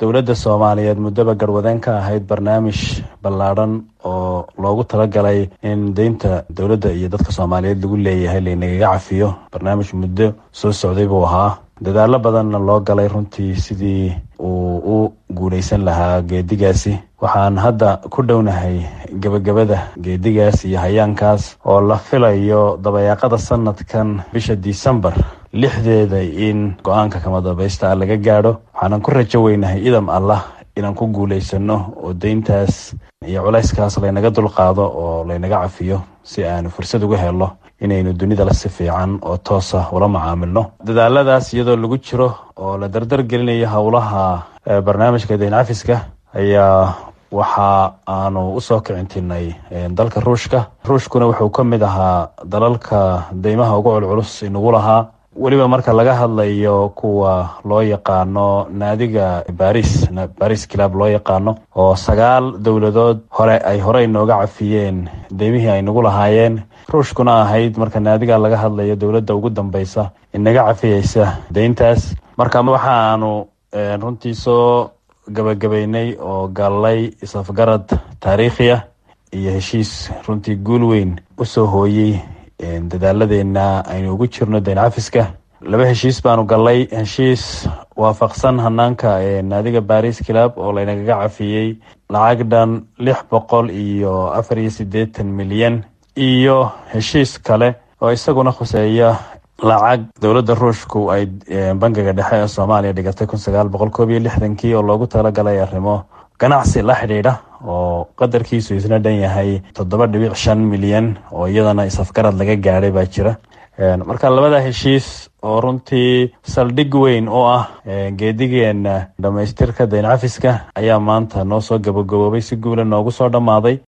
dowladda soomaaliyeed muddaba garwadeen ka ahayd barnaamij ballaadhan oo loogu talagalay in deynta dowladda iyo dadka soomaaliyeed lagu leeyahay laynagaga cafiyo barnaamij muddo soo socday buu ahaa dadaalo badanna loo galay runtii sidii uu u guulaysan lahaa geedigaasi waxaan hadda ku dhownahay gebagabada geedigaas iyo hayaankaas oo la filayo dabayaaqada sanadkan bisha disembar lixdeeda in go-aanka kama dambaysta ah laga gaadho waxaanan ku rajo weynahay idam allah inaan ku guulaysano oo deyntaas iyo culayskaas laynaga dulqaado oo laynaga cafiyo si aanu fursad uga helo inaynu dunidala si fiican oo toosa ula macaamilno dadaaladaas iyadoo lagu jiro oo la dardar gelinayo howlaha barnaamijka deyn cafiska ayaa waxa aanu usoo kicintinay dalka ruushka ruushkuna wuxuu ka mid ahaa dalalka deymaha ugu culculus inagu lahaa weliba marka laga hadlayo kuwa loo yaqaano naadiga baris baris club loo yaqaano oo sagaal dowladood hore ay horey nooga cafiyeen deymihii ay nagu lahaayeen ruushkuna ahayd marka naadiga laga hadlayo dowladda ugu dambeysa inaga cafiyeysa deyntaas marka waxaanu runtii soo gabagabeynay oo gallay isafgarad taariikhiya iyo heshiis runtii guul weyn usoo hooyey dadaaladeenna aynu ugu jirno deyn cafiska laba heshiis baanu gallay heshiis waafaqsan hanaanka naadiga baris club oo laynagaga cafiyey lacag dhan lix boqol iyo afar iyo siddeetan milyan iyo heshiis kale oo isaguna khuseeya lacag dowladda ruushku ay bangiga dhexe ee soomaaliya dhigatay kun sagaal boqol koob iyo lixdankii oo loogu talagalay arrimo ganacsi la xidhiidha oo qadarkiisu isna dhan yahay toddoba dhibic shan milyan oo iyadana isafgarad laga gaadhay baa jira marka labada heshiis oo runtii saldhig weyn oo ah geedigeena dhamaystirka deyn cafiska ayaa maanta noo soo gabagaboobay si guula noogu soo dhammaaday